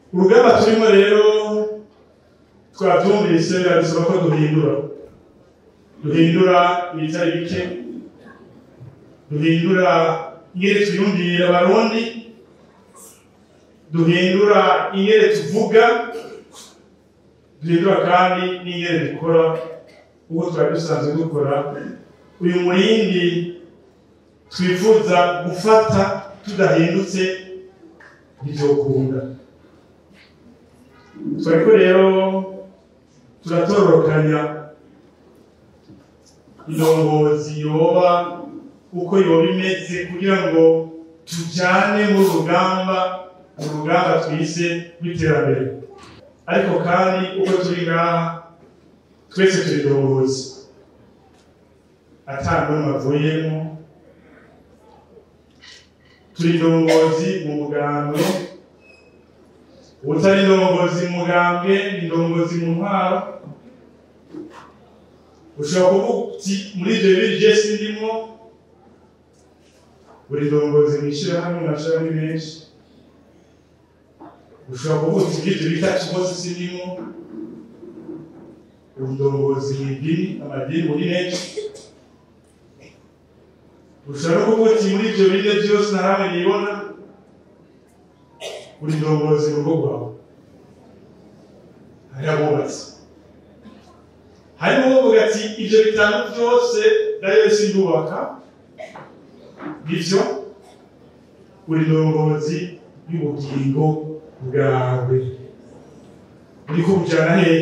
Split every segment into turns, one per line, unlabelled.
urugamba turimo rero twabyumvise biradusaba ko duhindura duhindura ibitari bike duhindura ingene twiyumvira abarundi duhindura ingene tuvuga duhindura kandi n'ingene dukora uko twari dusanzwe dukora uyu murindi twifuza gufata tudahindutse ntivyokunda twariko rero turatororokanya indongozi yoba uko yoba imeze kugira ngo tujane mu rugamba mu rugamba twise rw'iterambere ariko kandi uko turi ngaha twese turi indongozi ata n'umwe avuyemo turi indongozi mu mugambwe utari indongozi mu mugambwe ni indongozi mu ntwaro ushobora kuvuga uti muri ibyo bibiri je sindimwo buri ndongozi mw'ishirahamwe mwashirahamwe menshi ushobora kuvuga uti muri ibyo bitatu bose sindimwo indongozi mw'idini amadini muri menshi ushobora no kuvuga uti muri ibyo bine byose nta hamwe nibona buri ndongozi mu rugo rwawe hari abubatsi harimo uvuga ati ibyo bitanu byose nayo sindubaka bityo buri ndongozi y'ubugingo bwawe buriko bujana hehe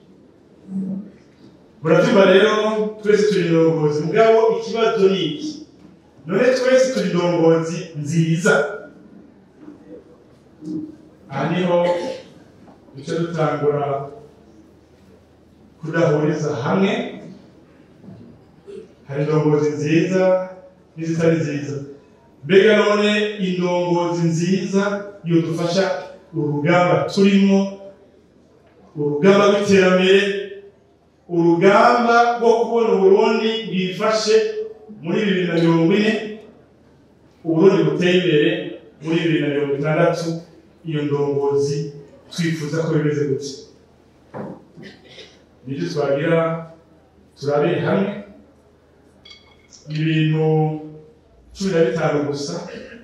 muravyumva rero twese turi indongozi mugabo ikibazo ni iki none twese turi indongozi nziza aha niho duce dutangura kudahuriza hamwe hari indongozi nziza n'izitari nziza mbega none indongozi nziza yodufasha urugamba turimo urugamba rw'iterambere urugamba rwo kubona uburundi bwifashe muri bibiri na mirongo ine uburundi buteye imbere muri bibiri na mirongo itandatu iyo ndongozi twifuza ko bimeze gutya nibyo twagira turabire hamwe ibintu cumi na bitanu gusa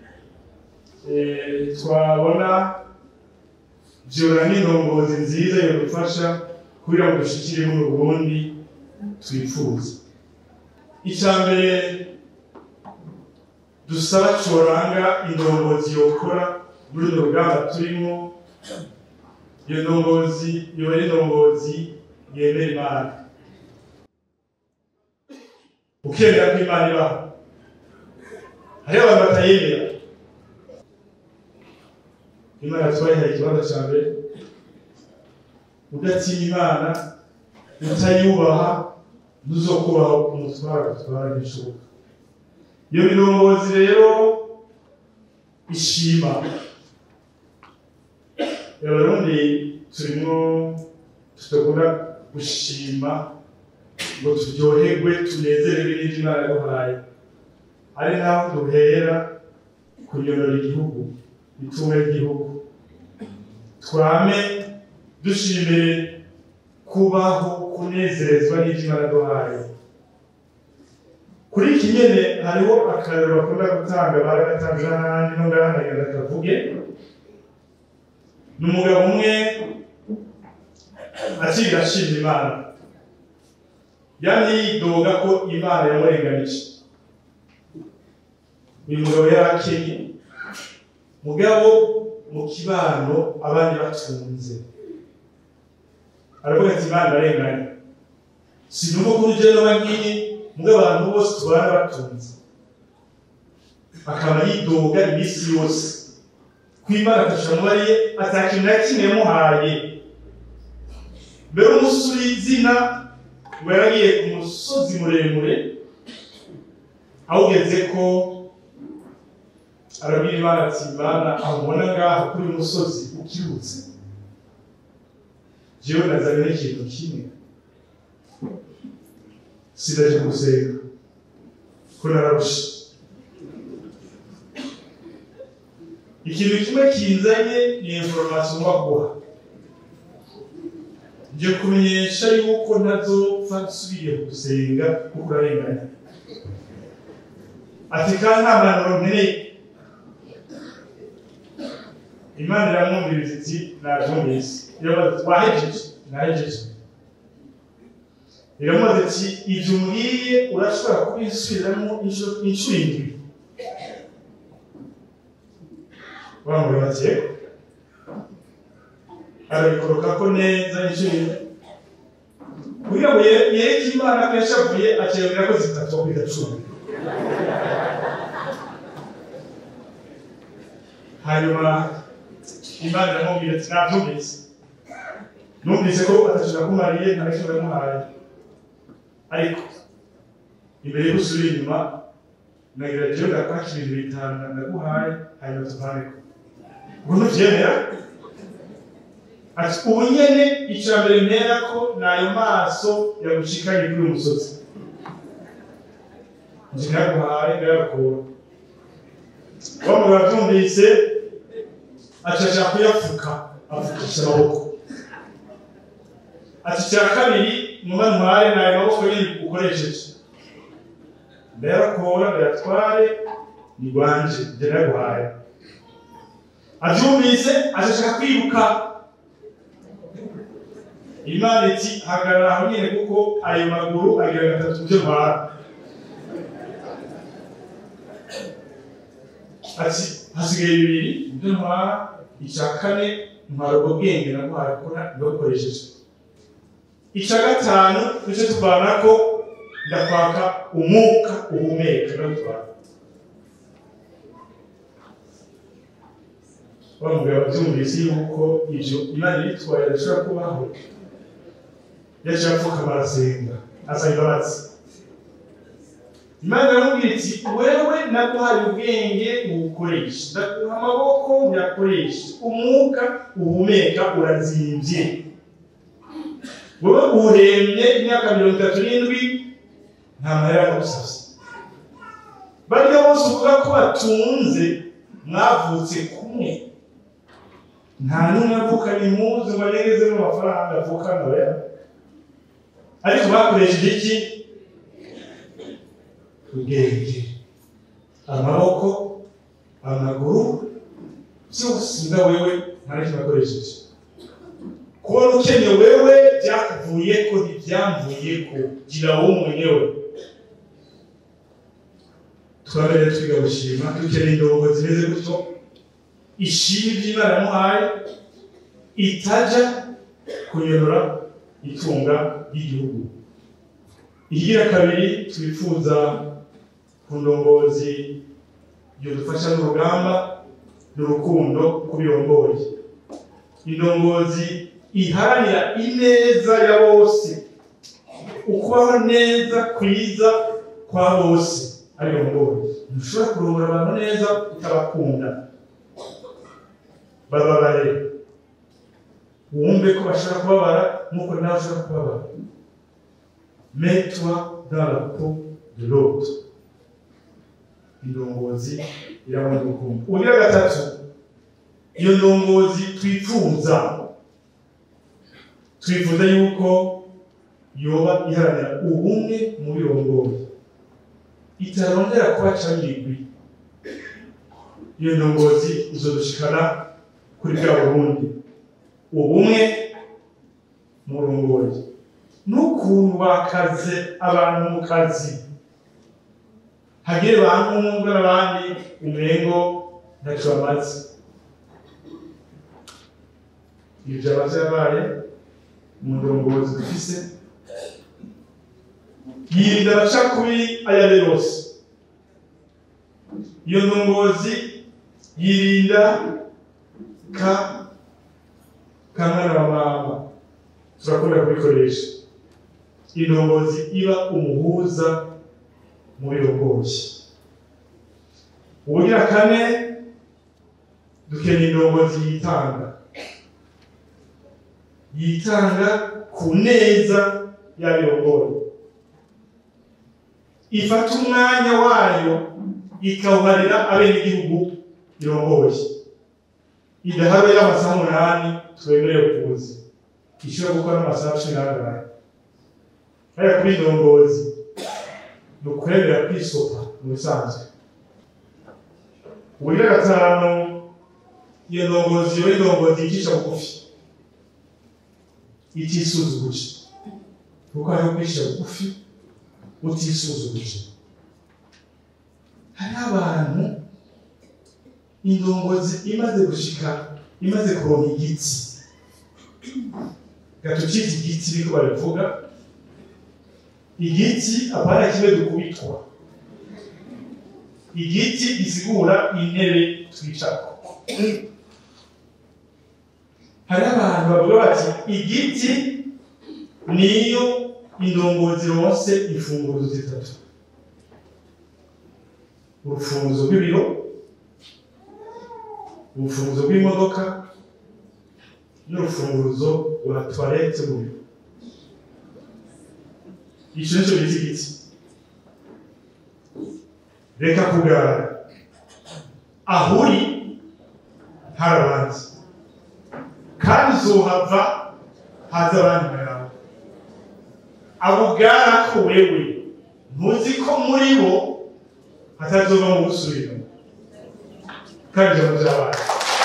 Eh, twabona vyora n'indongozi nziza yodufasha kugira ngo dushikire muri uburundi twifuza icya mbere dusaba coranga indongozi yokora muri urwo rugamba turimo iyo ndongozi yoba ari indongozi yemera imana ukemera ko imana ibaho hariho abantu batayemera imana twayihaye ikibanza cya mbere udatinya imana utayubaha ntuzokubaho umutwara gutwara n'ishoboka iyo mirongozi rero ishima abarundi turimo tudakunda gushima ngo turyoherwe tunezererwe n'ibyo imana yaduhaye ari naho duhera kunyonora igihugu itunga ry'igihugu twame dushimire kubaho kunezerezwa n'ibyo imana yaduhaye kuri iki nyene hariho akarero bakunda gutanga baragatanze n'ahandi no ngaha nagira kavuge ni umugabo umwe akiri ashima imana yamye yidoga ko imana yamurenganije uyu mugabo yari akenye mugabo mu kibano abandi batunze aravuga ati imana arenganye sinumva ko urugero n'abanyine mugabo abantu bose tubana batunze akaba yidoga iminsi yose kwimana atasha mubariye atakintu na kimwe yamuhaye mbere umusuri izina ngo yaragiye ku musozi muremure awugeze ko arabwira imana ati imana amubona ngaha kuri uyu musozi ukirutse jewe nazanye n'ikintu kimwe sidaje gusenga ko nararusha ikintu kimwe kinzanye ni information baguha nje kumenyesha yuko ntazopfa nsubiriye gusenga kuko urarenganya ati kandi nta mpanuro nkeneye imana iramwumviriza iti nabyumvise iramubaza iti wahejeje nahejeje iramubaza iti ibyo umbwiye urashobora kubisubiramo inshuro inshuro indwi bamubwira bati yego arabikoroka ko neza inshuro indwi kugira ngo ye- yereke imana ko yashavuye akemera ko zitatu kwiga cumi hanyuma imana iramubwira ati nabyumvise numvise ko atashobora kumariye nta n'icyo yamuhaye ariko imbere yo gusubira inyuma nagira jewe ndakwaka ibintu bitanu ndaguhaye hanyuma tuvaneko ubwo ntubyemera ati ubu nyene icya mbere ntera ko ni ayo maso yagushikanye kuri uyu musozi nje ndaguhaye ndayakura wamwe bavyumvise acaca kuyapfuka apfukisha amaboko ati icya kabiri numa ntware ni ayo maboko nyine ukoresheje ndayakura ndayatware ni rwanje nje ndaguhaye avyumvise acashaka kwiruka imana iti hagarara aho nyine kuko ayo maguru agira gatatu byo ntwara ati hasigaye bibiri ibyo ntwara icya kane ntwara ubwo bwenge naguhaye kuko ntibakoresheje icya gatanu nicyo tuvana ko ndakwaka umwuka uhumeka ndagutwara bamubwira babyumvise yuko ibyo imana yitwaye adashobora kubaho yaciye apfuka barasenga asaba imbabazi imana iramubwira iti wewe naguhaye ubwenge ubukoreshe ndaguha amaboko uyakoreshe umwuka uhumeka urazimbye wowe uhemye imyaka mirongo itatu n'indwi nta mahera yagusabye barya bose uvuga ko batunze mwavutse kumwe nta n'umwe avukanye impuzu ngo ageze mu mafaranga avukana oya ariko bakoresheje iki ubwenge amaboko amaguru byose nga wewe nta n'icyo bakoresheje kubona ukennye wewe byakuvuye ko ntibyamvuye ko gira wowe mwenyewe twabere twiga gushima dukeneye indongo zimeze gutyo ishimwe by'imana yamuhaye itajya kunyonora itunga ry'igihugu igira kabiri twifuza ku ndongozi yadufasha n'urugamba n'urukundo kubirongoye indongozi iharanira ineza ya bose ukubaho neza kwiza kwa bose abirongoye ntushobora kurongora abantu neza utabakunda bababare wumve ko bashobora kubabara nk'uko nawe ushobora kubabara mets-toi dans la peau de l'autre indongozi irabona urukundo ubugira gatatu iyo ndongozi twifuza twifuza yuko yoba iharanira ubumwe mu birongoye itarondera kuba camigwi iyo ndongozi izodushikana kuri bwa burundi ubumwe mu rongoye n'ukuntu bakaze abantu mu kazi hagire bankumva n'abandi umengo ntacyo bamaze ibyo byaba byabaye mu ndongozi dufise yirinda amacakubiri ayo ari yo yose iyo ndongozi yirinda ka kamwana wa mama turakunda kubikoresha indongozi iba umuhuza mu birongoye ubugira kane dukeneye indongozi yitanga yitanga ku neza y'abirongoye ifata umwanya wayo ikawuharira abenegihugu irongoye idaharuye y'amasaha umunani twemerewe kuza ishobora gukora amasaha cumi n'angahe ariko kuri indongozi ni ukwemera kwisopa mu bisanzwe uburyo gatanu iyo ndongozi iba ari indongozi yicisha bugufi itisuzuguje kuko hariho kwicisha bugufi utisuzuguje hari abantu indongozi imaze gushika imaze kuronka igiti gatucita igiti niko babivuga igiti apana kimwe dukubitwa igiti gisigura intebe twicarako hari abantu bavuga bati igiti niyo indongozi ronse imfunguzo zitatu urufunguzo rw'ibiro urufunguzo rw'imodoka n'urufunguzo rwa toilette mu biro ico nico bita igiti reka kugara aho uri hari abandi kandi uzohava haza abandi bayawe abo bwara ko wewe ntuzi ko muri bo hatazova mu gusubira kandi ijambo ry'abana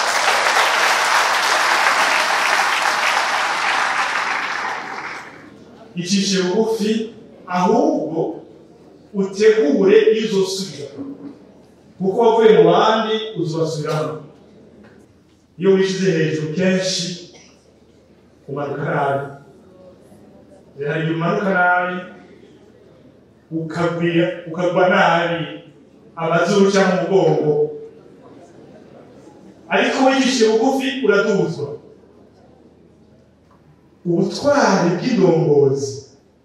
icishe bugufi ahubwo utegure iyo uzosubira kuko wavuye mu bandi uzobasubiramo iyo wishize hejuru kenshi umanuka nabi hari igihe umanuka nabi ukagwira ukagwa nabi amazuru cyangwa umugongo ariko wigishije bugufi uraduzwa ubutwari bw'indongozi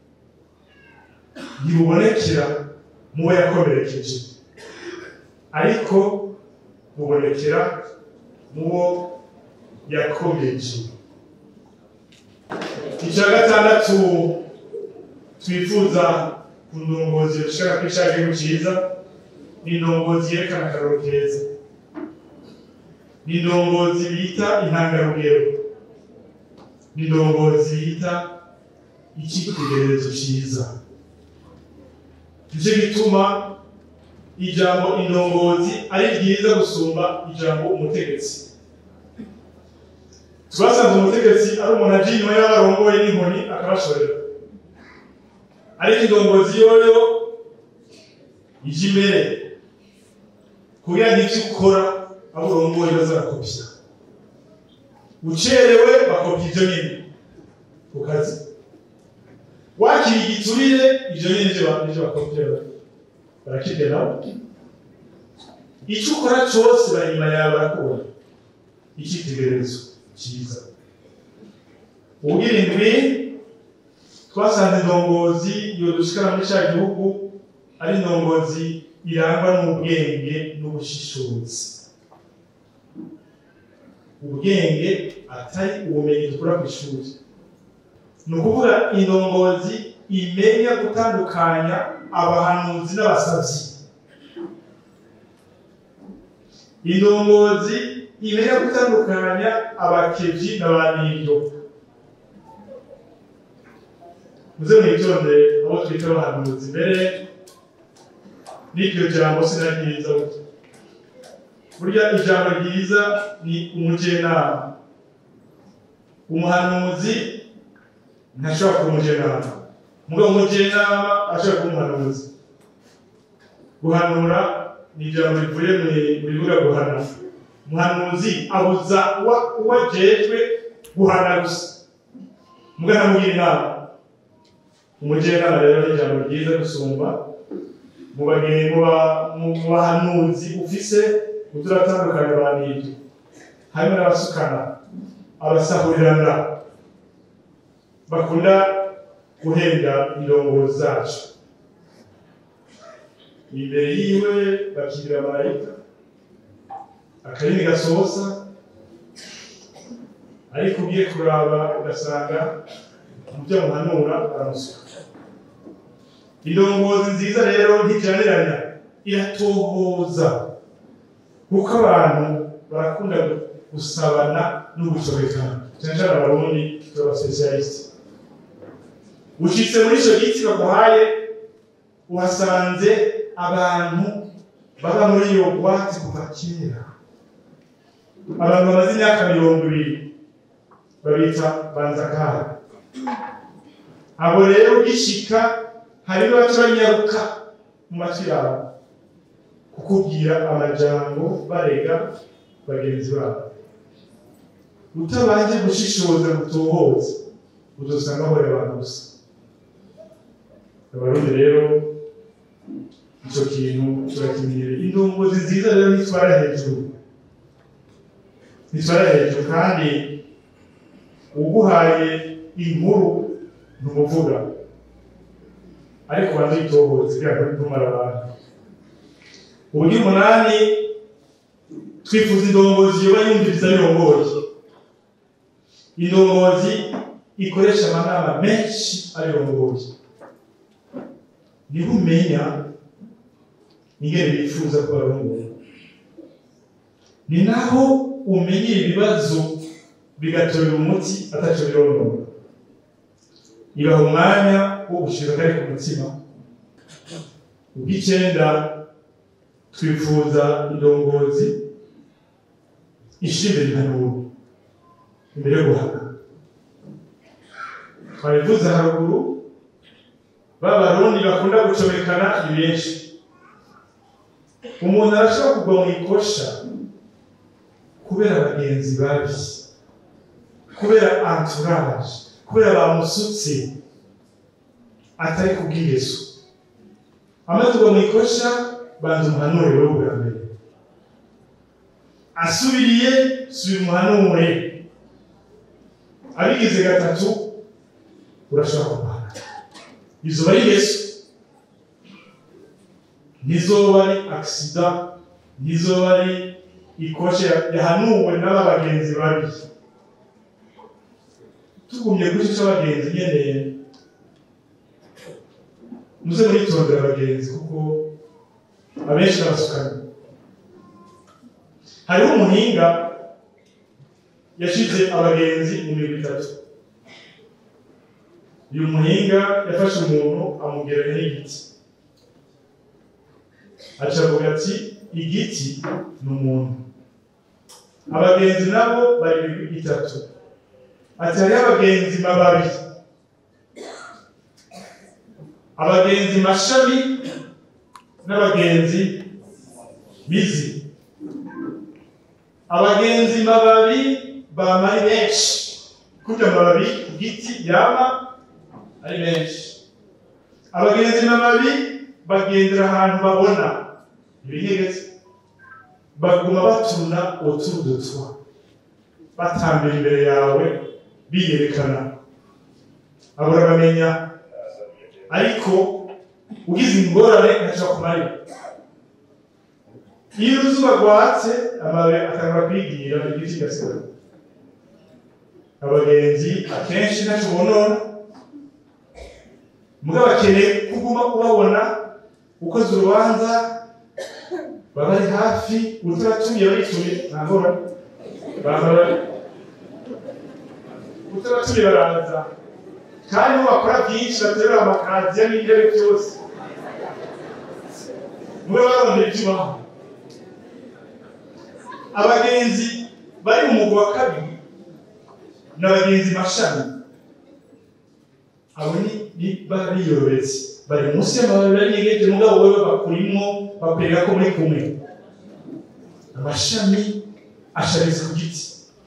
ntibubonekera mu bo yakomerekeje ariko bubonekera mu bo yakomeje icya gatandatu twifuza ku ndongozi dushaka ko ishaka igihugu cyiza ni indongozi yerekana akararo keza ni indongozi bita intangarugero ni indongozi yita icyitegererezo cyiza nicyo gituma ijambo indongozi ari ryiza gusumba ijambo umutegetsi twasanze umutegetsi ari umuntu aje inyuma y'abarongoye n'inkoni akabashorera ariko indongozi yoyo ije imbere kugira ngo icyo ukora abo urongoye bazarakopya ucerewe bakopya ibyo nyine ku kazi wakira igiturire ibyo nyine nibyo bakopya barakirya nabo icyo ukora cyose bari inyuma yawe barakubona icyitegererezo cyiza ubwirindwi twasanze indongozi iyo dushikara muri cya gihugu ari indongozi irangwa n'ubwenge n'ubushishozi ubwenge atari ubumenyi dukura ku ishuri ni ukuvuga indongozi imenya gutandukanya abahanuzi n'abasabyi indongozi imenya gutandukanya abakebyi n'abaniryo muze mwitondere abo twita abahanuzi mbere n'iryo jambo sinaryiza burya ijambo ryiza ni umujenama umuhanuzi ntashobora kuba umujenama mugabo umujenama ashobora kuba umuhanuzi guhanura ni ijambo rivuye mu bivuga guhanura umuhanuzi abuza uwo ajejwe guhana gusa mugana mugira inama umujenama rero ni ijambo ryiza gusumba mu bahanuzi ufise uturatandukanye banibyo harimo n'abasukana abasahurirana bakunda guhenda indongozi zacu imbere yiwe bakigira marayika akarimi gasohosa ariko ugiye kuraba ugasanga mu byo muhanura aramusuka indongozi nziza rero ntijaniranya iratohoza kuko abantu barakunda gusabana no gusobekana cyane cyane abarundi turaba specialiste ushitse muri ico giti baguhaye uhasanze abantu baba muri iyo bwatsi kuva kera abantu bamaze imyaka mirongo ibiri babita banzakara abo rero ugishika hari baca banyaruka mu matwi yawe kukubwira amajambo barega bagenzi babo utabanje gushishoza gutohoza uzosanga ahora abantu gusa abarundi rero ico kintu turakimenyereye indongozi nziza rero nitwara hejuru nitwara hejuru kandi uguhaye inkuru ntumuvuga ariko banza uyitohoze kugira ngo ntumara abantu uburyo umunani twifuza indongozi yoba yumviriza birongoye indongozi ikoresha amanama menshi abirongoye niho umenya ingene bifuza ko barongoye ni naho umenyera ibibazo bigatorera umuti ataco bironora ibaha umwanya wo gushika kari ku mutima ubw'icenda twifuza indongozi ishira imbere impanuro imbere yo guhana twabivuze haruguru b'abarundi bakunda gucomekana ni benshi umuntu arashobora kugwa mu ikosha kubera abagenzi babi kubera entourage kubera bamusutse atari kubw'ingeso amaze kugwa mu ikosha banza umuhanure wewe bwa mbere asubiriye subira umuhanure abigize gatatu urashobora kubana izo ari ingeso ntizoba ari agisida ntizoba ari ikoshe yahanuwe n'aba bagenzi babi tugumye kuri icyo cy'abagenzi nyene muze muritondera abagenzi kuko abenshi n'abasukanye hariho umuhinga yashize abagenzi mu migwi itatu uyu muhinga yafashe umuntu amugeranya n'igiti aca avuga ati igiti ni umuntu abagenzi nabo bari imigwi itatu ati hariho abagenzi mababi abagenzi mashami n'abagenzi mizi abagenzi mababi bama ari benshi kurya amababi ku giti yama ari benshi abagenzi mababi bagendera ahantu babona ibihegetse baguma batuna utudutwa batambira imbere yawe biyerekana abo urabamenya ariko ugize ingorane ntashobora kumarira iyo uruzuba rwatse amababi atangura kwigira igiti kigasigara abagenzi akenshi ntacyo bonona mugabo bakeneye kuguma ubabona ukoze urubanza baba ari hafi utaratumiye barituye nta ngorane baba utaratumiye baraza kandi bo bakora byinshi baterura amakaziya n'intebe byose mube barondera ibyo ubaho abagenzi bari mu mugwi wa kabiri ni abagenzi mashami abo ni ni baba biyorobetse bari munsi y'amababi barinyegeje mugabo wewe bakurimo bakwereka ko muri kumwe amashami ashamize ku giti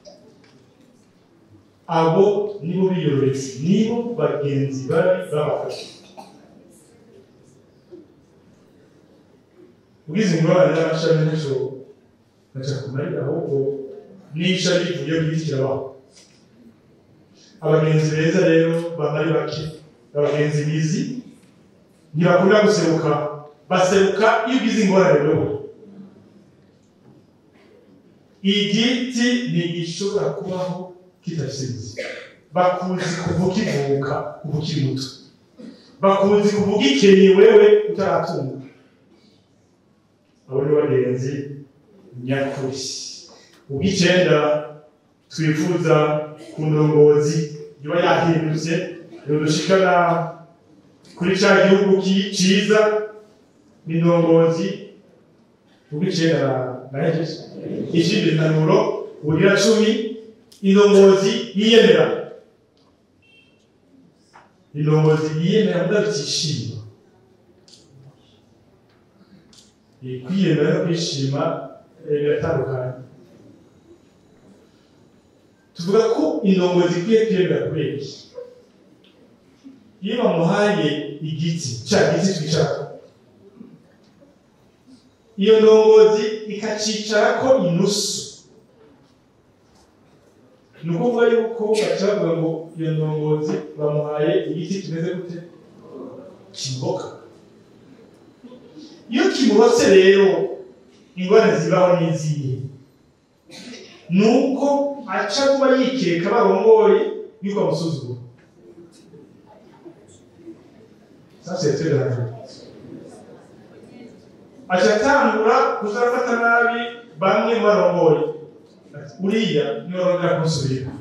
abo nibo biyorobetse nibo bagenzi babi babafashe ugize ingorane n'amashami ntacyo ntacyo kumarira ahubwo n'ishami rivuye ku giti kirabaho abagenzi beza rero baba ari bake abagenzi bizi ntibakunda guseruka baseruka iyo ugize ingorane wewe igiti ntigishobora kubaho kidasize bakuzi kuva ukivuka kuva ukiri muto bakuzi kuva ugikenye wewe utaratunga abo ni bagenzi nyakuri ubw'icenda twifuza ku ndongozi iba yahindutse yodushikana kuri ca gihugu ki- ciza n'indongozi ubw'icenda nahejeje ikindi impanuro ubugira cumi indongozi yiyemera indongozi yiyemera mudafitishima kwiyemera no kwishima eh, biratandukanye tuvuga ko indongozi ikwiye kwiyemera kubera iki iyo bamuhaye igiti cya giti twicarako iyo ndongozi ikacicarako inusu ni ukuvuga yuko baca bavuga ngo iyo ndongozi bamuhaye igiti kimeze gute kimboka iyo kimurose rero ingorane zibaho n'izihe ni uko aca kuba yikeka barongoye yuko amusuzugura sasa yategereje aca atangura kuzafata nabi bamwe mu barongoye Ati, uriya niwe arongera kunsubira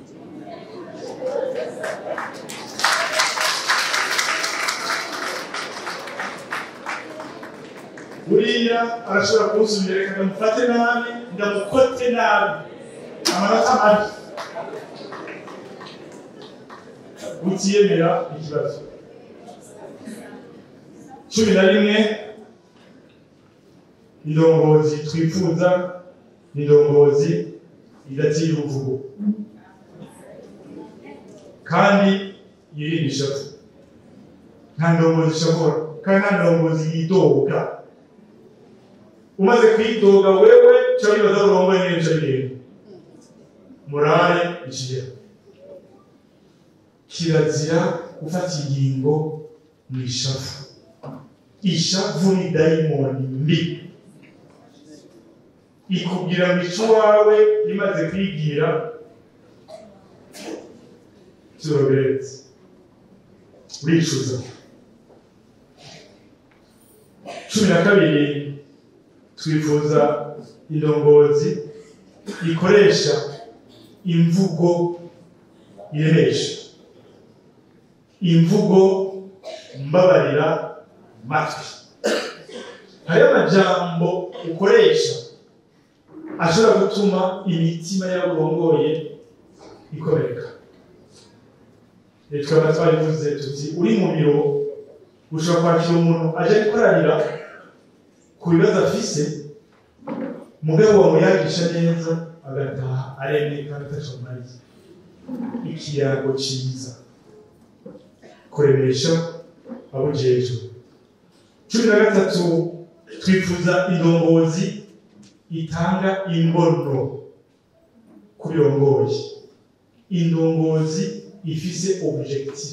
uriya arashobora kunsubira reka ndamufate nabi ndamukote nabi amanota mabi utiyemera ikibazo cumi na rimwe indongozi twifuza ni indongozi idatira uruvugo kandi yirinda ishavu nta ndongozi ishobora kandi nta ndongozi yidoga umaze kwidoga wewe cyo bibaza urongoye neza bigenda morale ikigera kirazira gufata ingingo mu ishavu ishavu ni dayimoni mbi ikubwira ngo ico wawe imaze kwigira turoberetse uricuza cumi na kabiri twifuza indongozi ikoresha imvugo iremesha imvugo mbabarira matwi hariho amajambo ukoresha ashobora gutuma imitima y'aburongoye ikomereka tukaba twarivuze tuti uri mu biro ushobora kwakira umuntu aje gukorarira ku bibazo afise mugabo wamuyagisha neza agataha aremye kandi atacumariye ikiyago ciza kuremesha abujejwe cumi na gatatu twifuza indongozi itanga imbono ku birongoye indongozi ifise objectif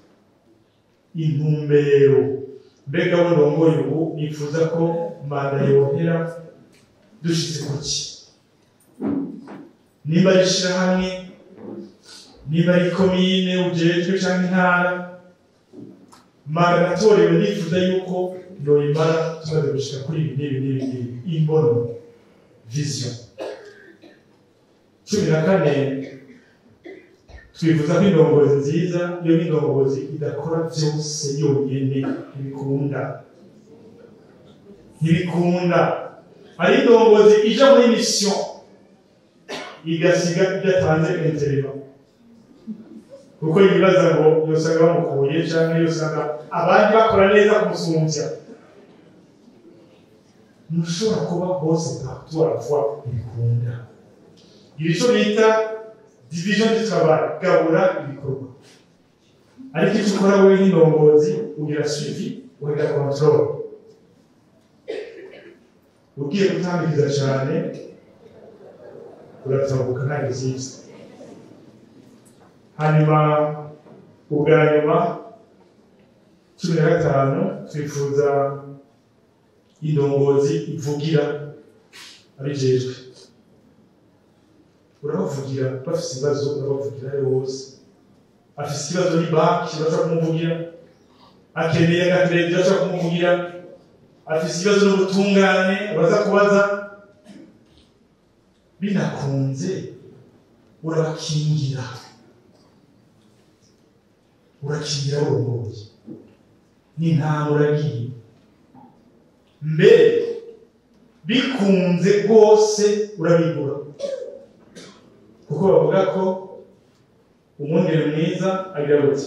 intumbero mbega we ndongoye ubu nifuza ko manda yohera dushitse kuki niba ari ishirahamwe niba ari komine ujejwe canke intara manda natorewe nifuza yuko yoyimara tumaze gushika kuri ibi n'ibi n'ibi n'ibi imbono vision cumi na kane twifuza ko indongozi nziza iyo n'indongozi idakora byose yonyene ntibikunda ntibikunda hari indongozi ija muri mission igasiga idatanze interima kuko yibaza ngo yosanga bamukuye canke yosanga abandi bakora neza kumusumbya ntushobora kuba bose partout à la fois ntibikunda iri cyo bita division du travail gabura ibikorwa ariko icyo ukora wowe nk'indongozi ugira suivi ukagira control ugiye gutambikiza cyane uratabuka nta byiza hanyuma ubwa nyuma cumi na gatanu twifuza indongozi ivugira abijejwe urabavugira bafite ibibazo urabavugira ari bose afite ikibazo ni banki urashobora kumuvugira akeneye agakeredi urashobora kumuvugira afite ikibazo n'ubutungane uraza kubaza binakunze urabakingira urakingira urongoye n'intama uragiye mbere bikunze rwose urabigura kuko bavuga ko umwungere mwiza agira gute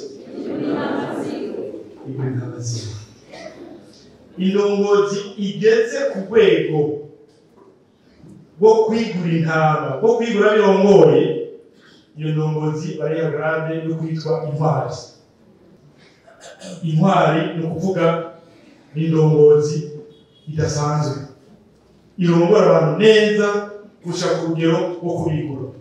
igura intama ziwe indongozi igeze ku rwego rwo kwigura intama rwo kwigura birongoye iyo ndongozi bariya grade yo kwitwa intwari intwari ni ukuvuga ni indongozi idasanzwe irongora abantu neza gushaka urugero rwo kubigura